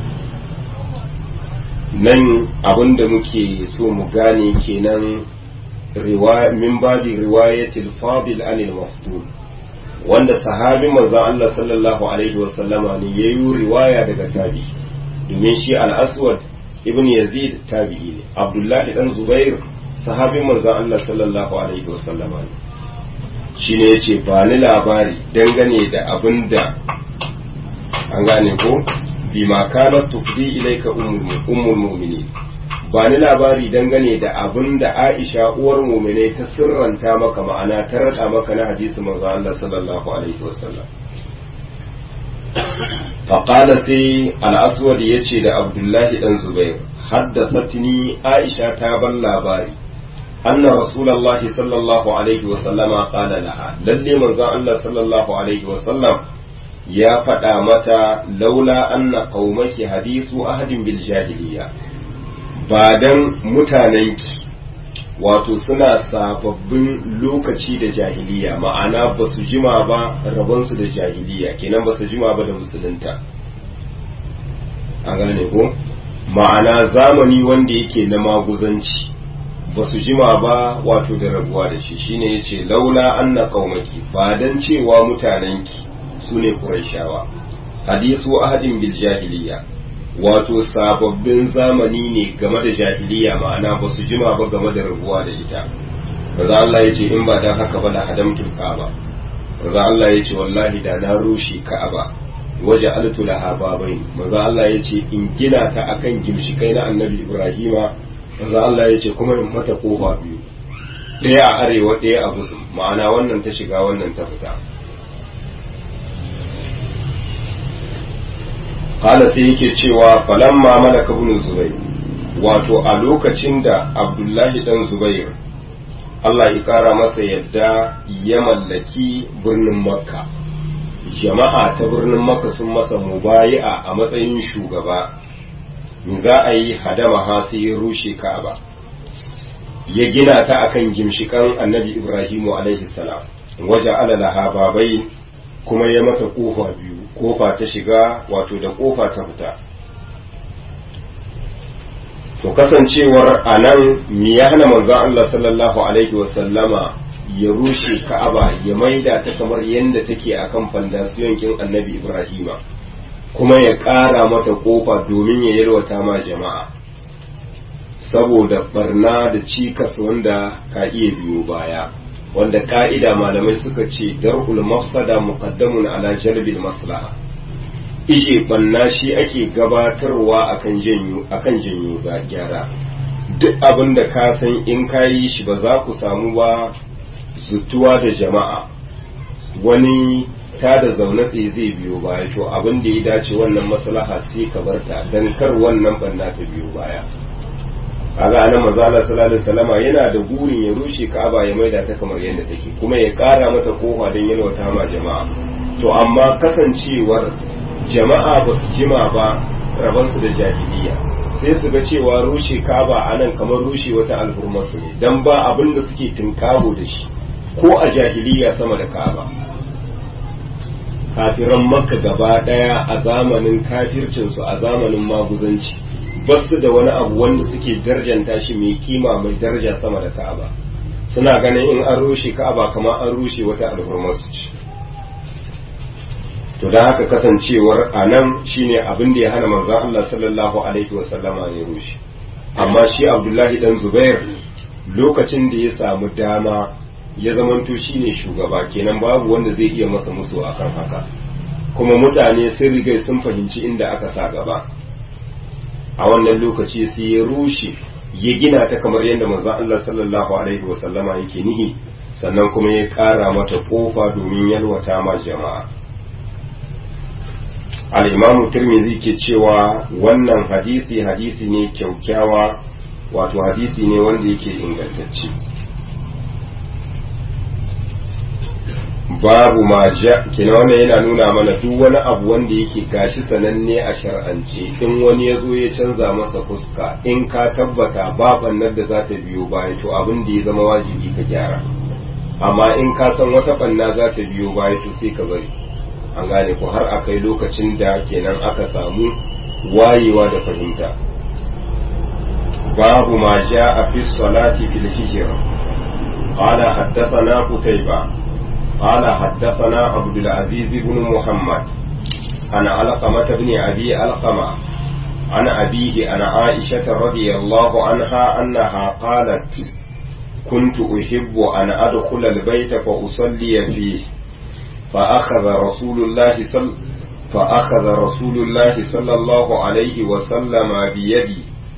nan abin da muke so mu gane kenan min babi riwayatil fadil anil mafdul wanda sahabi manzon Allah sallallahu alaihi wa sallama ne yayi riwaya daga tabi domin shi al-aswad ibn yazid tabi'i ne abdullahi dan zubair sahabi manzon Allah sallallahu alaihi wa sallama ne shine yace ba ni labari dangane da abinda an gane ko bima kanat tufdi ilayka ummul mu'minin ba ni labari dangane da abin da Aisha uwar mu'minai ta sirranta maka ma'ana ta rada maka na hadisi manzo Allah sallallahu alaihi wasallam faqala sai al-aswad yace da Abdullahi dan Zubair haddathatni Aisha ta ban labari anna rasulullahi sallallahu alaihi wasallama qala laha lalle manzo Allah sallallahu alaihi wasallam ya faɗa mata laula anna qaumaki hadithu ahadin bil jahiliya ba dan mutanenki wato suna sababbin lokaci da jahiliya ma'ana ba su jima ba rabonsu da jahiliya kenan ba su jima ba da musulunta a gane ko ma'ana zamani wanda yake na maguzanci ba su jima ba wato da rabuwa da shi shine yace laula anna qaumaki ba dan cewa mutanenki su ne Qurayshawa hadisu ahadin bil jahiliya wato sababbin zamani ne game da jahiliya ma'ana ba su jima ba game da rabuwa da ita maza Allah ya ce in ba dan haka ba da hadamtul ka'aba maza Allah ya ce wallahi da na rushe ka'aba waje altu laha babai maza Allah ya ce in gina ta akan gimshikai na annabi Ibrahima maza Allah ya ce kuma in mata kofa biyu ɗaya a arewa ɗaya a gusum ma'ana wannan ta shiga wannan ta fita kala sai yake cewa falamma malaka ibn zubair wato a lokacin da abdullahi dan zubair Allah ya kara masa yadda ya mallaki birnin makka jama'a ta birnin makka sun masa mubayi'a a matsayin shugaba za a yi hadama ha sai ya rushe ka'aba ya gina ta akan gimshikan annabi ibrahimu alaihi salam waje alalaha babai kuma ya mata kofa biyu kofa ta shiga wato da kofa ta fita to kasancewar a nan me ya hana manzon Allah sallallahu alaihi wasallama ya rushe ka'aba ya maida ta kamar yadda take akan fandasiyon kin annabi ibrahima kuma ya ƙara mata kofa domin ya yalwata ma jama'a saboda barna da cikas wanda ka iya biyo baya wanda ka'ida malamai suka ce dar'ul mafsada muqaddamun ala jalbil maslaha ije banna shi ake gabatarwa akan janyo akan janyo ga gyara duk abin da ka san in ka yi shi ba za ku samu ba zutuwa da jama'a wani ta da zaune tsaye zai biyo baya to abin da ya dace wannan maslaha sai ka barta dan kar wannan banna ta biyo baya kaga anan manzo Allah sallallahu alaihi wasallama yana da burin ya rushe Ka'aba ya maida ta kamar yadda take kuma ya kara mata kofa don yalwata ma jama'a to amma kasancewar jama'a ba su jima ba rabansu da jahiliya sai su ga cewa rushe kaba a nan kamar rushe wata alhurmarsu ne don ba abin da suke tunkabo da shi ko a jahiliya sama da kaba kafiran makka gaba daya a zamanin kafircinsu a zamanin maguzanci ba su da wani abu wanda suke darjanta shi mai kima mai daraja sama da ka'aba suna ganin in an rushe ka'aba kamar an rushe wata alhurmarsu ce to da haka kasancewar a nan shine abin da ya hana manzon Allah sallallahu alaihi wasallama ya rushe amma shi Abdullahi dan Zubair lokacin da ya samu dama ya zamanto shine shugaba kenan babu wanda zai iya masa musu akan haka kuma mutane sun riga sun fahimci inda aka sa gaba a wannan lokaci sai ya rushe ya gina ta kamar yadda manzon Allah sallallahu alaihi wasallama yake nihi sannan kuma ya ƙara mata kofa domin yalwata ma jama'a al'imamu turmizi ke cewa wannan hadisi hadisi ne kyaukyawa wato hadisi ne wanda yake ingantacce babu ma ja kina wannan yana nuna mana duk wani abu wanda yake gashi sananne a shar'ance in wani ya zo ya canza masa fuska in ka tabbata ba bannar da za ta biyo baya to abin da ya zama wajibi ka gyara amma in ka san wata banna za ta biyo baya to sai ka bari an gane ku har a kai lokacin da kenan aka samu wayewa da fahimta babu ma ja a fi salati fil hijr qala haddathana qutayba qala haddathana abdul aziz ibn muhammad ana alqamah ibn abi alqama عن أبيه عن عائشة رضي الله عنها أنها قالت كنت أحب أن أدخل البيت فأصلي فيه فأخذ رسول الله صل فأخذ رسول الله صلى الله عليه وسلم بيدي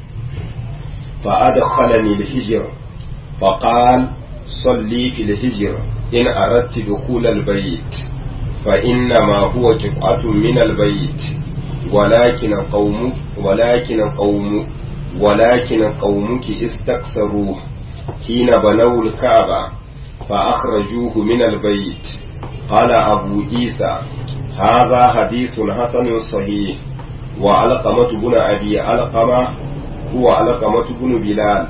فأدخلني الهجر فقال صلي في الهجر إن أردت دخول البيت فإنما هو قطعة من البيت ولكن قوم ولكن قوم ولكن قومك استكثروه حين بنوا الكعبة فأخرجوه من البيت قال أبو عيسى هذا حديث حسن صحيح وعلقمة بن أبي علقمة هو علقمة بن بلال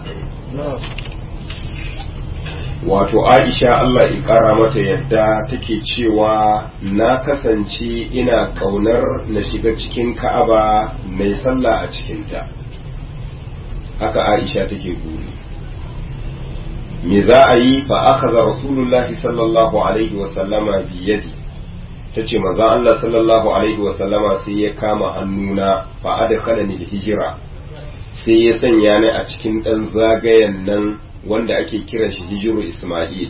wato aisha Allah ƙara mata yadda take cewa na kasance ina ƙaunar na shiga cikin ka'aba mai sallah a cikinta haka aisha take buri me za a yi fa akhadha rasulullahi sallallahu alaihi wa sallama bi yadi tace manzon Allah sallallahu alaihi wa sallama sai ya kama hannuna fa adkhalani hijira sai ya sanya ni a cikin dan zagayen nan wanda ake kiran shi hijiru Isma'il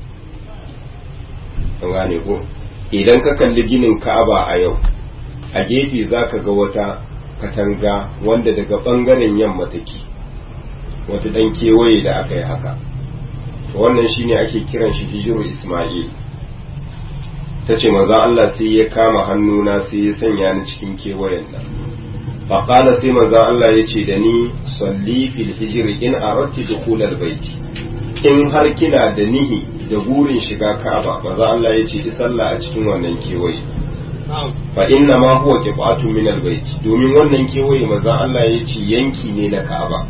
an gane ko idan ka kalli ginin Ka'aba a yau a gefe zaka ga wata katanga wanda daga bangaren yamma take wata dan kewaye da aka yi haka wannan shine ake kiran shi hijiru Ismail ta ce maza Allah sai ya kama hannuna sai ya sanya ni cikin kewayen nan faƙala sai maza Allah ya ce da ni salli fil hijiri in aratti dukhulal baiti in har kina da nihi da burin shiga Ka'aba maza Allah ya ce ki sallah a cikin wannan kewaye fa inna ma huwa qib'atun min al baiti domin wannan kewaye maza Allah ya ce yanki ne na Ka'aba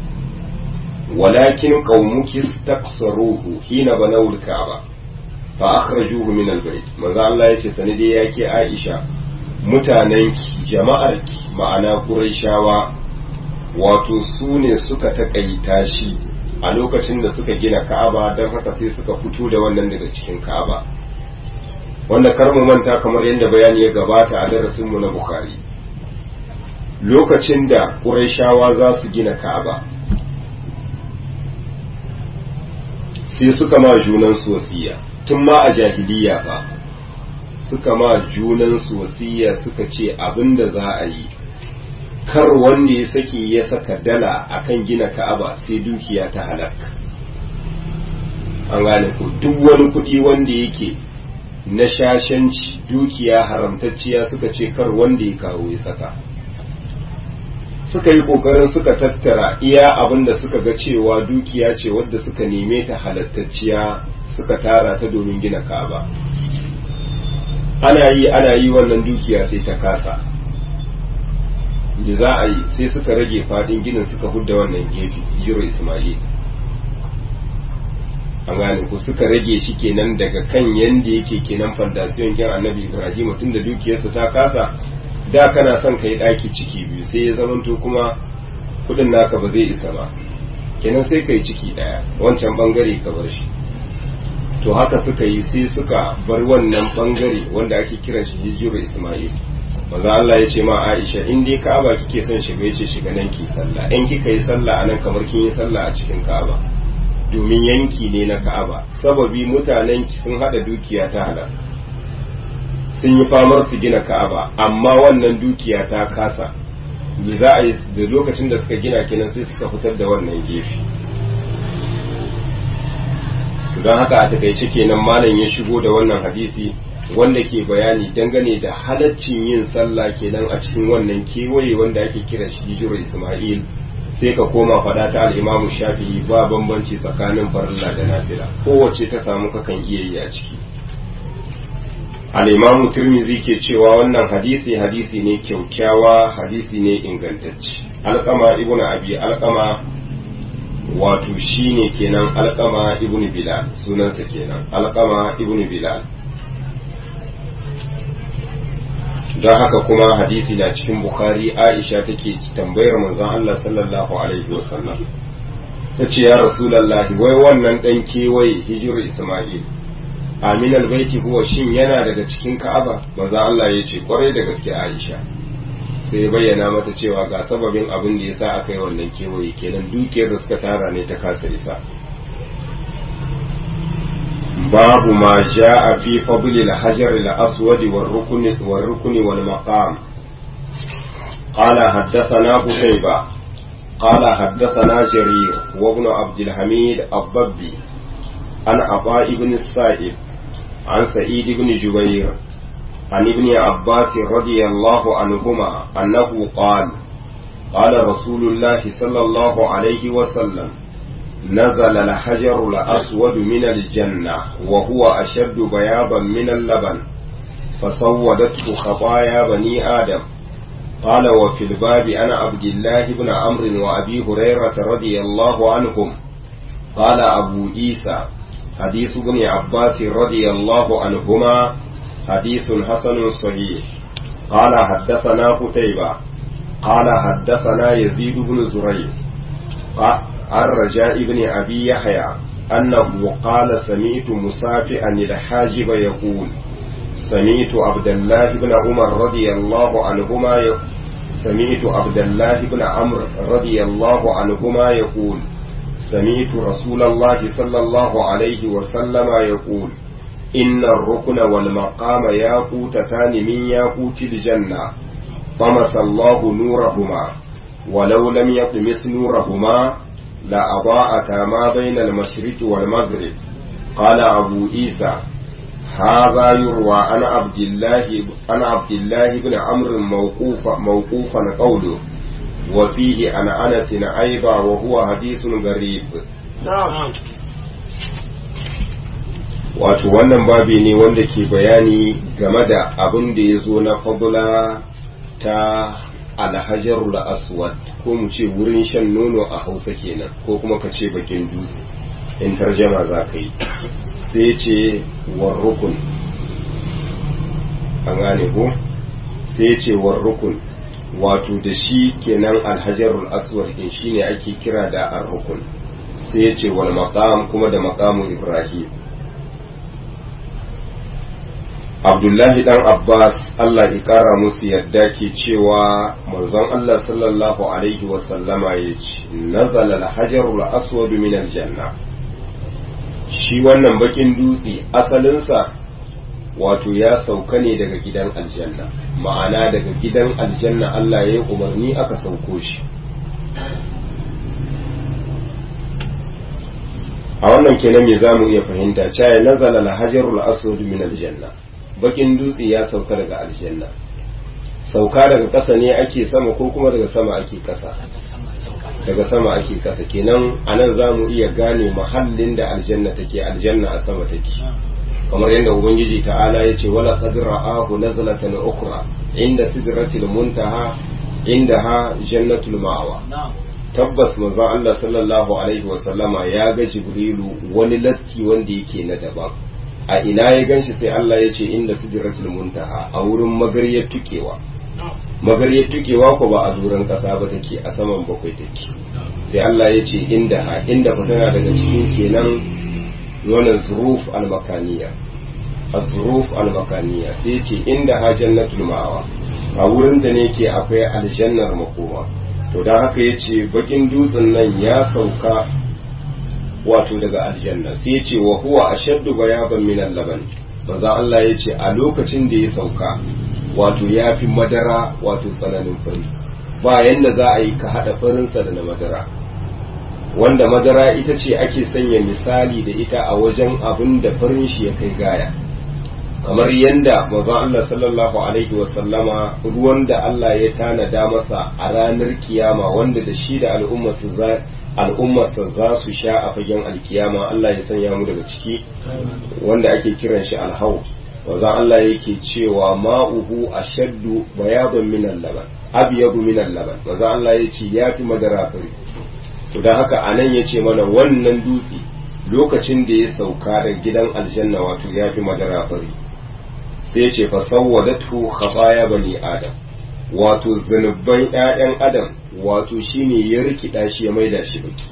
ولكن قومك استقصروه حين بنوا الكعبة فأخرجوه من البيت ماذا الله يتي سندي ياكي عائشة mutanenki jama'arki ma'ana Qurayshawa wato su ne suka taƙaita shi a lokacin da suka gina Ka'aba don haka sai suka fito da wannan daga cikin Ka'aba wanda kar mu manta kamar yadda bayani ya gabata a darasinmu na Bukhari lokacin da Qurayshawa za su gina Ka'aba sai suka ma junan wasiya tun ma a jahiliya ba suka ma junan wasiya suka ce abin da za a yi kar wanda ya saki ya saka dala akan gina ka'aba sai dukiya ta halaka an gane ko duk wani kuɗi wanda yake na shashanci dukiya haramtacciya suka ce kar wanda ya kawo ya saka suka yi kokarin suka tattara iya abin da suka ga cewa dukiya ce wadda suka neme ta halattacciya suka tara ta domin gina ka'aba ana yi ana yi wannan dukiya sai ta kasa da za a yi sai suka rage fadin ginin suka hudda wannan gefe jiro ismail an gane ku suka rage shi kenan daga kan yanda yake kenan fantasiyon kin annabi ibrahim tun da dukiyarsa ta kasa da kana son ka yi ɗaki ciki biyu sai ya zamanto kuma kudin naka ba zai isa ba kenan sai ka yi ciki ɗaya wancan bangare ka bar shi to haka suka yi sai suka bar wannan bangare wanda ake kiran shi hijiru ismail maza Allah ya ce ma Aisha in dai Ka'aba kike son shiga yace shiga nan ki sallah in kika yi sallah anan kamar kin yi sallah a cikin Ka'aba domin yanki ne na Ka'aba sababi mutanen ki sun hada dukiya ta halal sun yi famar su gina Ka'aba amma wannan dukiya ta kasa me za a yi da lokacin da suka gina kenan sai suka fitar da wannan gefe don haka a takaice kenan malam ya shigo da wannan hadisi wanda ke bayani dangane da halaccin yin sallah kenan a cikin wannan kewaye wanda ake kira shi hijirar Ismail sai ka koma faɗa ta al'imamu shafi'i ba bambanci tsakanin farilla da nafila kowace ta samu kakan iya yi a ciki al'imamu turmizi ke cewa wannan hadisi hadisi ne kyaukyawa hadisi ne ingantacce alkama ibnu abi alkama wato shine kenan alkama ibnu bilal sunansa kenan alkama ibnu bilal don haka kuma hadisi na cikin bukhari aisha take tambayar manzon Allah sallallahu alaihi wasallam ta ce ya rasulallahi wai wannan dan kewaye hijirar isma'il amin albaiti huwa shin yana daga cikin ka'aba manzon Allah ya ce kwarai da gaske aisha sai ya bayyana mata cewa ga sababin abin da yasa aka yi wannan kewaye kenan dukiyar da suka tara ne ta kasa isa باب ما جاء في فضل الحجر الأسود والركن والركن والمقام قال حدثنا قتيبة قال حدثنا جرير وابن عبد الحميد الضبي عن عطاء بن السائب عن سعيد بن جبير عن ابن عباس رضي الله عنهما أنه قال قال رسول الله صلى الله عليه وسلم نزل الحجر الأسود من الجنة وهو أشد بياضا من اللبن فسودته خطايا بني آدم قال وفي الباب أنا عبد الله بن عمرو وأبي هريرة رضي الله عنهم قال أبو عيسى حديث ابن عباس رضي الله عنهما حديث حسن صحيح قال حدثنا قتيبة قال حدثنا يزيد بن زريع عن رجاء بن أبي يحيى أنه قال سمعت مسافئا الحاجب يقول سمعت عبد الله بن عمر رضي الله عنهما يقول سمعت عبد الله بن عمرو رضي الله عنهما يقول سمعت رسول الله صلى الله عليه وسلم يقول إن الركن والمقام ياقوتتان من ياقوت الجنة طمس الله نورهما ولو لم يطمس نورهما لأضاءتا ما بين المشرق والمغرب قال أبو عيسى هذا يروى عن عبد الله عن عبد الله بن عمرو موقوفا موقوفا قوله وفيه عن أنس أيضا وهو حديث غريب نعم wato wannan babi ne wanda ke bayani game da abin da ya zo na fadula ta alhajarul aswad ko mu ce wurin shan nono a hausa kenan ko kuma ka ce bakin dutse in tarjama za ka yi sai ce warrukun an gane ko sai ce warrukun wato da shi kenan alhajarul aswad din shine ake kira da arrukun sai ce wal maqam kuma da maqamu ibrahim abdullahi dan abbas allah ya kara musu yadda ke cewa manzon allah sallallahu alaihi wasallama ya ce nazala alhajarul aswad min aljanna shi wannan bakin dutse asalinsa wato ya sauka ne daga gidan aljanna ma'ana daga gidan aljanna allah ya yi umarni aka sauko shi a wannan kenan me za mu iya fahimta cewa nazala alhajarul aswad min aljanna bakin dutse ya sauka daga aljanna sauka daga ƙasa ne ake sama ko kuma daga sama ake ƙasa daga sama ake ƙasa kenan a nan za mu iya gane mahallin da aljanna take aljanna a sama take kamar yadda ubangiji ta'ala ya ce wala qad ra'ahu nazlatan ukhra inda sidratil muntaha indaha jannatul ma'wa tabbas manzo Allah sallallahu alaihi wasallama ya ga jibrilu wani latti wanda yake na daban a ina ya ganshi sai Allah ya ce inda sidratul muntaha a wurin magariyar tukewa magariyar tukewa ko ba a duran kasa ba take a saman bakwai take sai Allah ya ce inda ha inda tana daga cikin kenan wannan zuruf al-makaniya az-zuruf al-makaniya sai ya ce inda ha jannatul ma'awa a wurin da ne ke akwai aljannar makoma to dan haka ya ce bakin dutsen nan ya sauka wato daga aljanna sai ya ce wa huwa ashaddu bayaban min al-laban manzo Allah ya ce a lokacin da ya sauka wato ya fi madara wato tsananin fari ba yanda za a yi ka haɗa farinsa da na madara wanda madara ita ce ake sanya misali da ita a wajen abin da farin shi ya kai gaya kamar yanda maza Allah sallallahu alaihi wasallama ruwan da Allah ya tanada masa a ranar kiyama wanda da shi da al'ummarsa za su sha a fagen alkiyama Allah ya sanya mu daga ciki wanda ake kiran shi alhau maza Allah yake cewa ma'uhu ashaddu bayadan min al-laban abyadu min al-laban maza Allah yace yafi madara fari to dan haka anan yace mana wannan dutse lokacin da ya sauka da gidan aljanna wato yafi madara fari sai yace fa sawwadatu khataya bani adam wato zanubban ƴaƴan adam wato shine ya rikida shi ya maida shi baki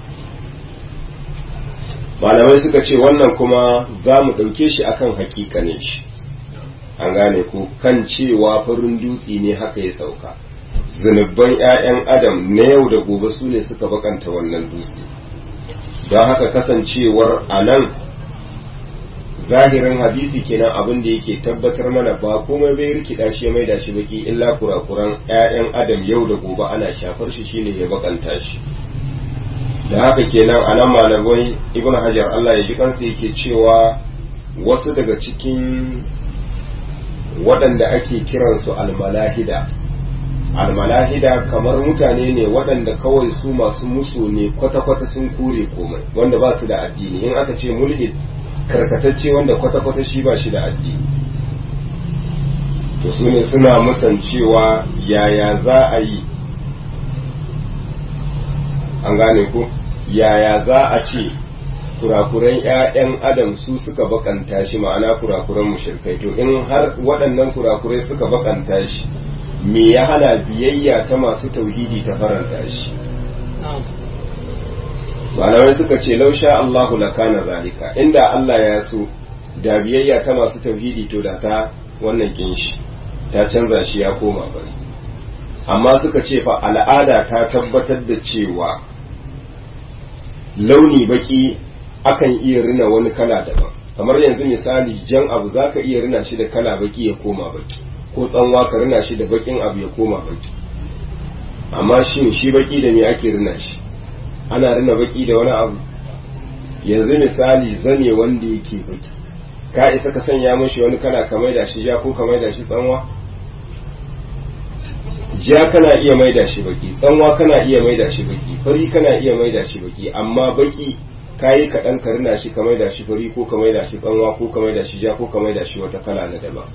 malamai suka ce wannan kuma za mu ɗauke shi akan hakika ne shi an gane ko kan cewa farin dutse ne haka ya sauka zunubban 'ya'yan adam na yau da gobe su ne suka bakanta wannan dutse don haka kasancewar a nan zahirin hadisi kenan abin da yake tabbatar mana ba komai bai rikida shi ya maida shi baki illa kurakuran 'ya'yan adam yau da gobe ana shafar shi shine ya bakanta shi da haka kenan a nan malamai ibn hajar Allah ya ji kansa yake cewa wasu daga cikin waɗanda ake kiransu almalahida almalahida kamar mutane ne waɗanda kawai su masu musu ne kwata-kwata sun kure komai wanda ba su da addini in aka ce mulhid karkatacce wanda kwata-kwata shi ba shi da addini to su ne suna musancewa yaya za a yi an gane ku yaya za a ce kurakuran 'ya'yan adam su suka bakanta shi ma'ana kurakuran mushrikai to in har waɗannan kurakurai suka bakanta shi me ya hana biyayya ta masu tauhidi ta faranta shi malamai suka ce lausha Allahu lakana zalika inda Allah ya so da biyayya ta masu tauhidi to da ta wannan kinshi ta canza shi ya koma bari amma suka ce fa al'ada ta tabbatar da cewa launi baki akan iya rina wani kala daban kamar yanzu misali jan abu za ka iya rina shi da kala baki ya koma baki ko tsanwa ka rina shi da bakin abu ya koma baki amma shin shi baki da me ake rina shi ana rina baki da wani abu yanzu misali zane wanda yake baki ka isa ka sanya mashi wani kala ka maida shi ja ko ka maida shi tsanwa ja kana iya maida shi baki tsanwa kana iya maida shi baki fari kana iya maida shi baki amma baki kayi kaɗan ka rina shi ka maida shi fari ko ka maida shi tsanwa ko ka maida shi ja ko ka maida shi wata kala na daban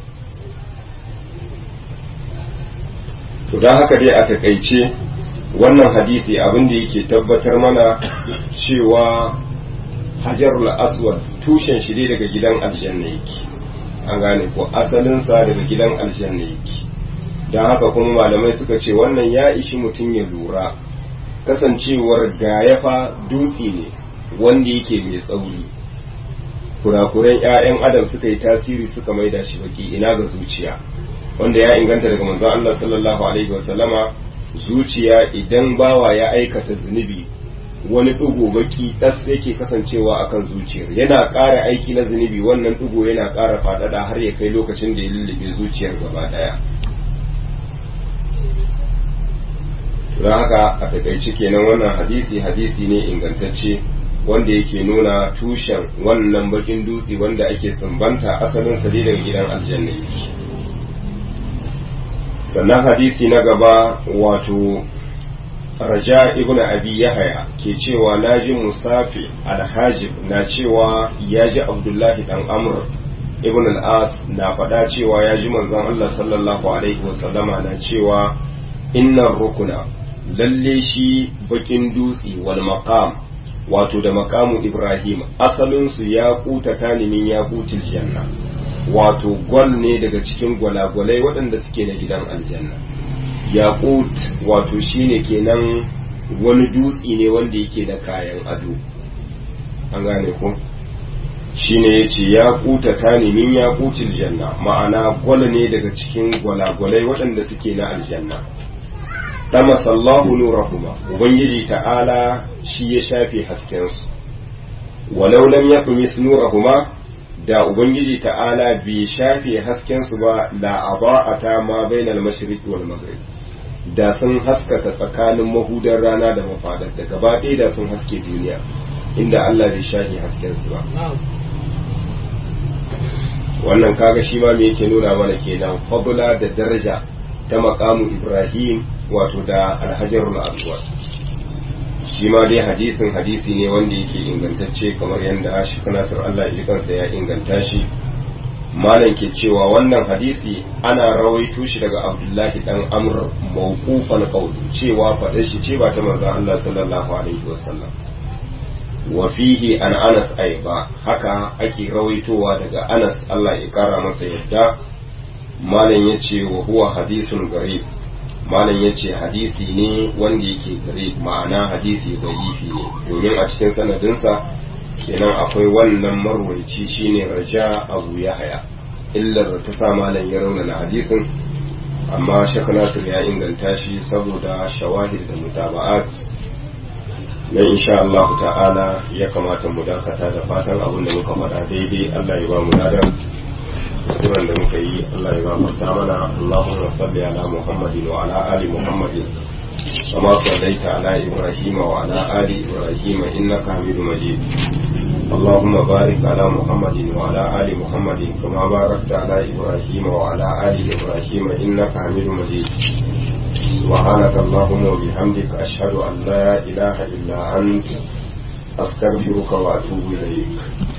to don haka dai a takaice wannan hadisi abin da yake tabbatar mana cewa hajarul aswad tushen shi dai daga gidan aljanna yake an gane ko asalinsa daga gidan aljanna yake don haka kuma malamai suka ce wannan ya ishi mutum ya lura kasancewar gayafa dutse ne wanda yake mai tsauri kurakuran 'ya'yan adam suka yi tasiri suka maida shi baki ina ga zuciya wanda ya inganta daga manzon Allah sallallahu alaihi wasallama zuciya idan bawa ya aikata zunubi wani ɗigo baki ɗas yake kasancewa akan zuciyar yana ƙara aiki na zunubi wannan ɗigo yana ƙara faɗaɗa har ya kai lokacin da ya lullube zuciyar gaba ɗaya don haka a takaice kenan wannan hadisi hadisi ne ingantacce wanda yake nuna tushen wannan bakin dutse wanda ake sumbanta asalin sa daga gidan aljanna yake sannan hadisi na gaba wato raja ibn abi yahaya ke cewa naji musafi alhajib na cewa ya ji abdullahi dan amr ibn al-as na faɗa cewa ya ji manzon Allah sallallahu alaihi wasallama na cewa innar rukuna lalle shi bakin dutse wal maqam wato da maqamu ibrahim asalin su ya kuta tanimin ya kutil janna wato gwal ne daga cikin gwalagwalai waɗanda suke na gidan aljanna yaqut wato shine kenan wani dutse ne wanda yake da kayan ado an gane ko shine yace ya kuta tanimin ya kutil janna ma'ana gwal ne daga cikin gwalagwalai waɗanda suke na aljanna dama sallahu nurahuma ubangiji ta'ala shi ya shafe haskensu walau lam yaqmis nurahuma da ubangiji ta'ala bai shafe haskensu ba la aba'ata ma bainal mashriq wal maghrib da sun haskaka tsakanin mahudar rana da mafadarta gaba ɗaya da sun haske duniya inda Allah bai shafe haskensu ba wannan kaga shi ma me yake nuna mana kenan fadla da daraja ta makamu Ibrahim wato da alhajarul aswad shi ma dai hadisin hadisi ne wanda yake ingantacce kamar yadda shi kanatar Allah ya kansa ya inganta shi malam ke cewa wannan hadisi ana rawaito shi daga Abdullahi dan Amr mawqufan qawli cewa faɗa shi ce ba ta manzon Allah sallallahu alaihi wasallam wa fihi an Anas aiba haka ake rawaitowa daga Anas Allah ya kara masa yadda malam yace wa huwa hadisun garib malam ya ce hadisi ne wanda yake gare ma'ana hadisi da'ifi ne domin a cikin sanadinsa kenan akwai wannan marwaici shine raja abu yahaya illar da ta sa malam ya raunana hadisin amma shek nasir ya inganta shi saboda shawahid da mutaba'at na insha Allah ta'ala ya kamata mu dakata da fatan abin da muka faɗa daidai Allah ya ba mu ladan kuskuren da muka yi Allah ya gafarta mana Allahumma salli ala Muhammadin wa ala ali Muhammadin kama sallaita ala Ibrahim wa ala ali Ibrahim innaka Hamidum Majid اللهم بارك على محمد وعلى آل محمد كما باركت على إبراهيم وعلى آل إبراهيم إنك حميد مجيد سبحانك اللهم وبحمدك أشهد أن لا إله إلا أنت أستغفرك وأتوب إليك